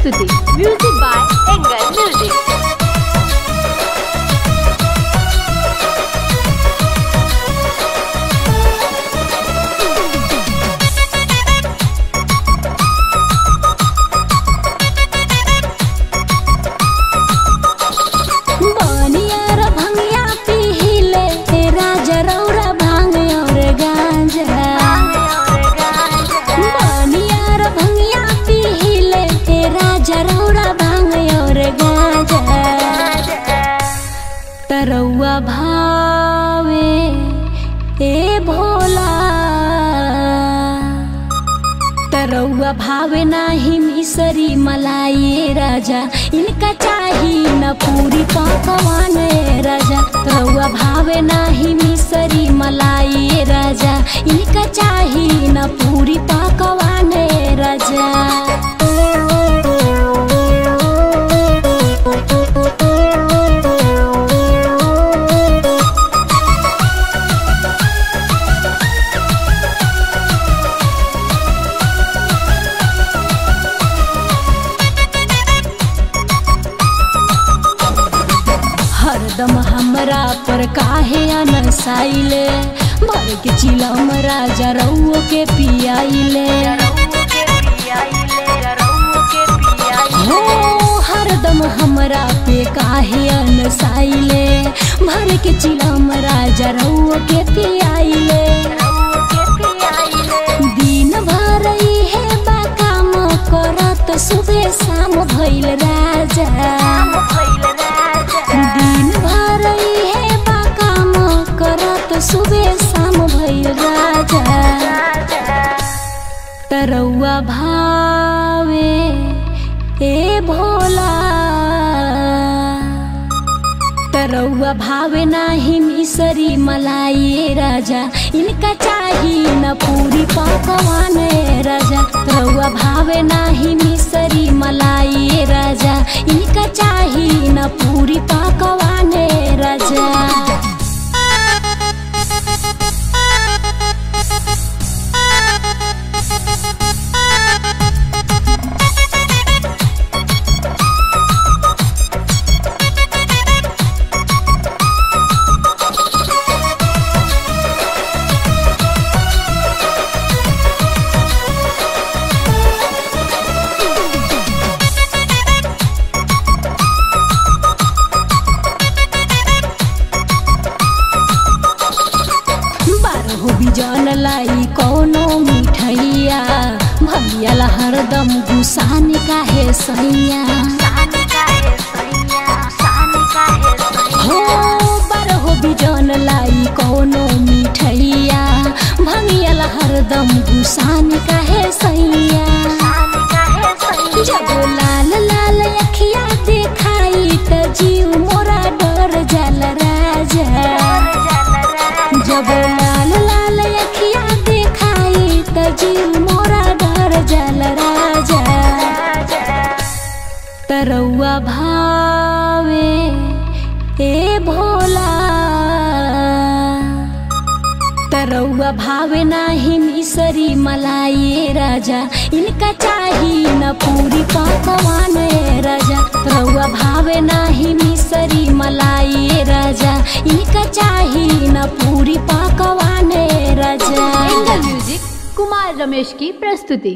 प्रस्तुति music by angle music बनियार भंगिया पिहिले राजा रौरा भांग और गांजा बनियार भंगिया पिहिले राजा रौरा भांग और गांजा तरौआ भावे ए भोला तरौआ भावे नाही मिसरी मलाई राजा इनका चाही न पूरी पकवान ए राजा तरौआ भावे नाही मिसरी मलाई राजा इनका चाही न पूरी पकवान ए राजा हरदम हमरा पर काहे अनसाइले भर के चिलम राजा रउओ के पियाइले हो हरदम हमरा पे काहे अनसाइले भर के चिलम राजा रउओ के पियाइले दिन भर है बा काम करत सुबह शाम भइल राजा दिन भर है बा काम करत सुबह शाम भइल राजा तरौआ भावे ए भोला तरौआ भावे नाही मिसरी मलाई राजा इनका चाही न पूरी पकवान ए राजा तरौआ भावे नाही मिसरी मलाई राजा इनका चाही न पूरी पकवान ए राजा बारहो बिजन लाई कौनो मिठैया भैया हरदम गुसान काहे सैया हो बारहो बिजन लाई कौनो मिठैया भैया हरदम गुसान काहे सैया जब लाल लाल अखिया देखाई त जीव मोरा डर जल राजा जब लाल लाल अखिया देखाई त जीव मोरा डर जल राजा तरौआ भावे ए भोला तरौआ भावे नाही मिसरी मलाई राजा इनका चाही न पूरी पकवान ए राजा तरौआ भावे नाही मिसरी मलाई राजा इनका चाही न पूरी पकवान ए राजा एंगल म्यूजिक कुमार रमेश की प्रस्तुति